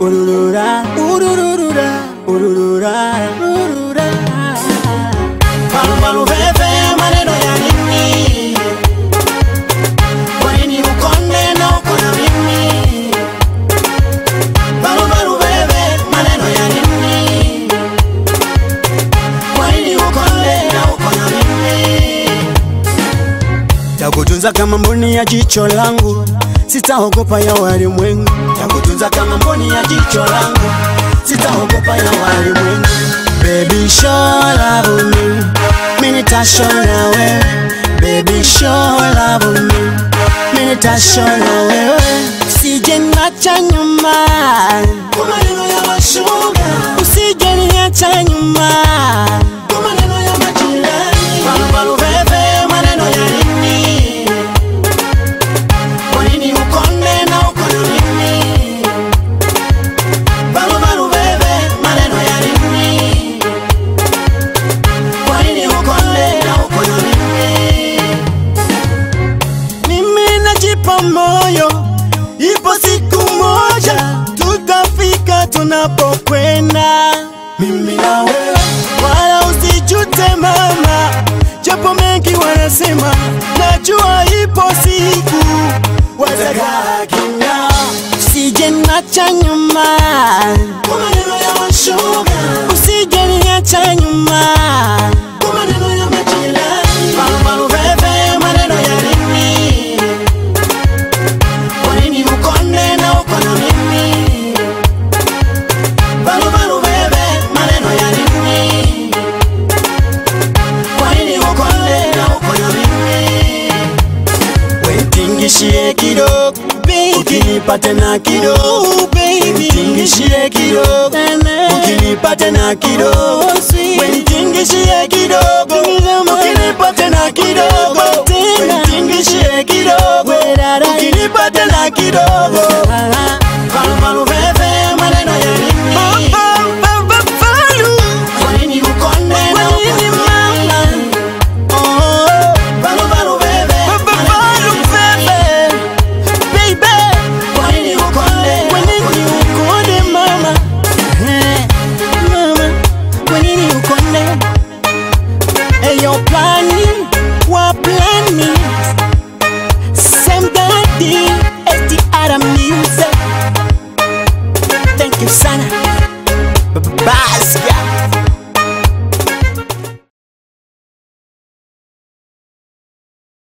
ururura, ururura, ururura, ururura. Barubaru bebe, maneno ya nini? Kwa nini ukonde na uko na mimi? Barubaru bebe, maneno ya nini? Kwa nini ukonde na uko na mimi? Takutunza kama mboni ya jicho langu, sitaogopa ya walimwengu. Takutunza kama mboni ya jicho langu, sitaogopa ya walimwengu. Baby show love me, mimi nitashow na wewe. Baby show love me, mimi nitashow na wewe. Usije niacha nyuma kwa maneno ya mashoga, usije niacha nyuma kwa maneno ya majirani. Barubaru bebe, maneno ya nini? Kwa nini ukonde na uko na mimi? Barubaru bebe, maneno ya nini? Kwa nini ukonde na uko na mimi? Mimi najipa moyo, ipo siku moja tutafika tunapokwenda, mimi na wewe, wala usijute mama, japo mengi wanasema, najua ipo siku watakaa kimya, usije niacha nyuma kwa maneno ya mashoga, usije niacha nyuma kwa maneno ya majirani, marumaru bebe, maneno ya nini? Kwa nini ukonde na uko na mimi? Barubaru bebe, maneno ya nini? Kwa nini ukonde na uko na mimi? Wentingishie kidogo ukinipa tena kidogo Wentingishie kidogo ukinipa tena kidogo Wentingishie kidogo ukinipa tena kidogo Wentingishie kidogo ukinipa tena kidogo